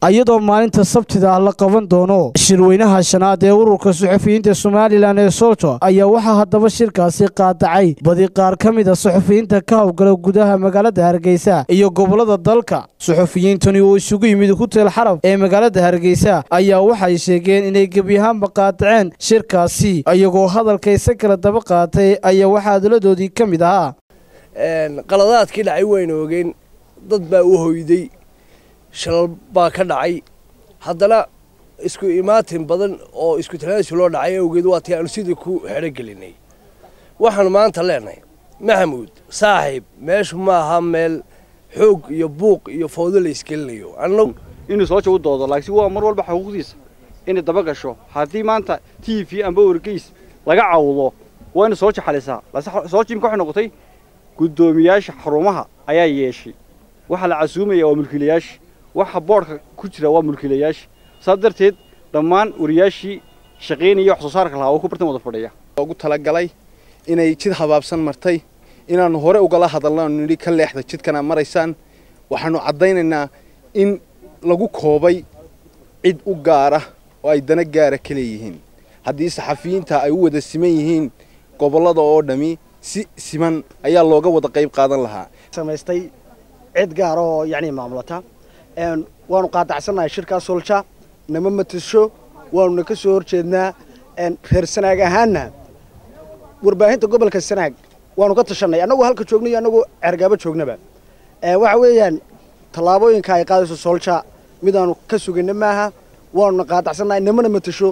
iyadoo maalinta sabtida la qaban doono shirweynaha shanaad ee ururka suxufiyiinta somalilan ee solto ayaa waxaa haddaba shirkaasi qaadacay badi qaar ka mid a suxufiyiinta ka howlgala gudaha magaalada hargeysa iyo gobolada dalka suxufiyiintani oo isugu yimid hutel xarab ee magaalada hargeysa ayaa waxay sheegeen inay gebiyahaanba qaadaceen shirkaasi iyagoo hadalkaysa kala daba qaatay ayaa waxaa adalladoodii ka mid ahaa qaladaadkii dhacay waynu ogeen dad baa u hoyday shalal baa ka dhacay haddana isku imaatin badan oo isku tanaasul loo dhacay awgeed waa tii aanu sidii ku xerogelinay waxaanu maanta leenahay maxamuud saaxiib meeshu ma aha meel xoog iyo buuq iyo fawdo la isgelinayo inuu soo jagu doodo laakiin waa mar walba xuquuqdiisa inay daba gasho haddii maanta t v amba wargeys laga cawdo waa inu soo jaxalisaa soo jimka waxay noqotay guddoomiyaasha xarumaha ayaa yeeshay waxaa la casuumaya waa mulkiilayaasha waxa boodhka ku jira waa mulkiilayaasha saas darteed dhammaan wariyaashii shaqaynaya wax soo saarka lahaa oo ku bartan wada fadhiya ugu talagalay inay jid habaabsan martay inaannu hore ugala hadalno aanu nidhi ka leexda jidkana maraysaan waxaannu caddaynaynaa in lagu koobay cid u gaara oo ay dana gaara ka leeyihiin haddii saxafiyiinta ay u wada siman yihiin gobollada oo dhammi si siman ayaa looga wada qayb qaadan lahaa samaystay cid gaara oo yacni maamulata waanu qaadacsannahay shirkaas solja nama matasho waanuna ka soo horjeednaa reer sanaag ahaanna warbaahinta gobolka sanaag waanu ka tashanay annagoo halka joogna iyo annagoo cergaabo joognaba waxa weeyaan tallaabooyinka ay qaadayso solja midaanu ka sugayna maaha waanuna qaadacsannahay namana matasho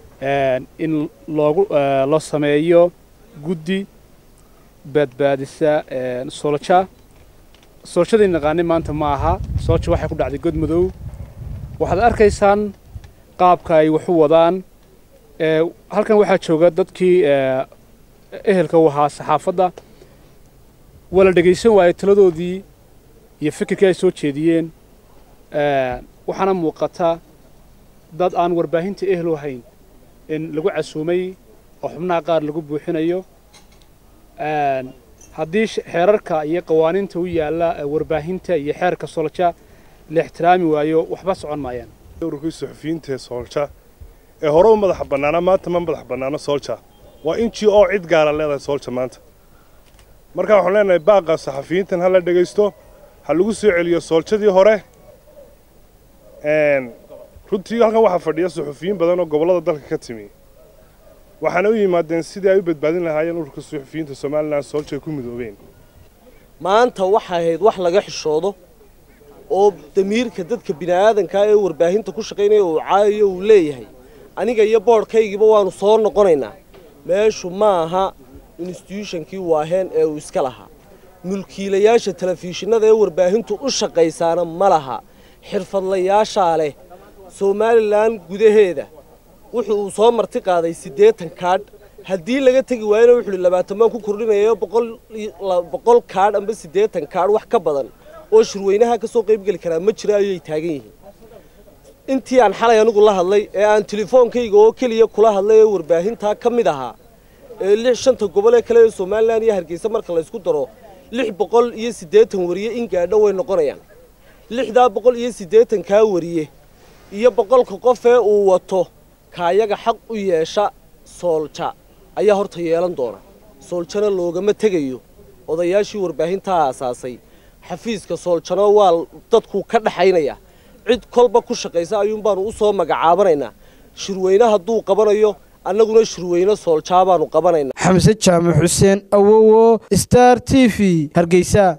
in loogu loo sameeyo guddi badbaadisa solja soolshadii naqaani maanta ma aha soolja waxay ku dhacday god madow waxaad arkaysaan qaabka ay waxu wadaan halkan waxaa jooga dadkii ehelka u ahaa saxaafadda waa la dhegaysan waayey taladoodii iyo fikirkii ay soo jeediyeen waxaana muuqata dad aan warbaahinta ehel u ahayn in lagu casuumay oo xubnaha qaar lagu buuxinayo haddii xeerarka iyo qawaaniinta u yaalla warbaahinta iyo xeerka soolja la ixtiraami waayo waxba socon maayaan ururkii suxufiyiinta ee soolja ee hore u madaxa bannaana maanta ma madax bannaano soolja waa in g o cid gaara leedahay soolja maanta marka waxaan leenahay baaqa saxafiyiintan ha la dhegaysto ha lagu soo celiyo sooljadii hore runtii halkan waxaa fadhiya suxufiyiin badan oo gobollada dalka ka timi waxaana u yimaadeen sidii ay u badbaadin lahaayeen ururka suxufiyiinta somalilan soolja ay ku midoobeen maanta waxay ahayd wax laga xishoodo oo damiirka dadka bini'aadankaa ee warbaahinta ku shaqaynaya uu caayayo uu leeyahay aniga iyo boodhkaygiiba waannu soo noqonaynaa meeshu ma aha instituutionkii waaheen ee uu iska lahaa mulkiilayaasha telefishinada ee warbaahintu u shaqaysaana ma laha xirfadlayaashaa leh somalilan gudaheeda wuxuu uu soo marti qaaday siddeetan kaadh haddii laga tegi waayana wuxuu hi labaatan baan ku kordhinayo boqol kaadh amba siddeetan kaadh wax ka badan oo shirweynaha ka soo qaybgeli karaa ma jiro ayay taagan yihiin intii aan xalay anigu la hadlay ee aan telefoonkayga oo keliya kula hadlay ee warbaahintaa ka mid ahaa ee lix shanta gobol ee kale ee somalilan iyo hargeysa marka laysku daro lix boqol iyo siddeetan wariye in gaadho way noqonayaan lixdaa boqol iyo siddeetan kaa wariye iyo boqolka qof ee uu wato kaayaga xaq u yeesha soolja ayaa horta yeelan doona sooljana loogama tegayo odayaashii warbaahintaa aasaasay xafiiska sooljano waa dadku ka dhaxaynaya cid kolba ku shaqaysa ayuun baanu u soo magacaabanaynaa shirweyne hadduu qabanayo annaguna shirweyne sooljaa baanu qabanaynaa xamse jaamac xuseen awowo star t v hargeysa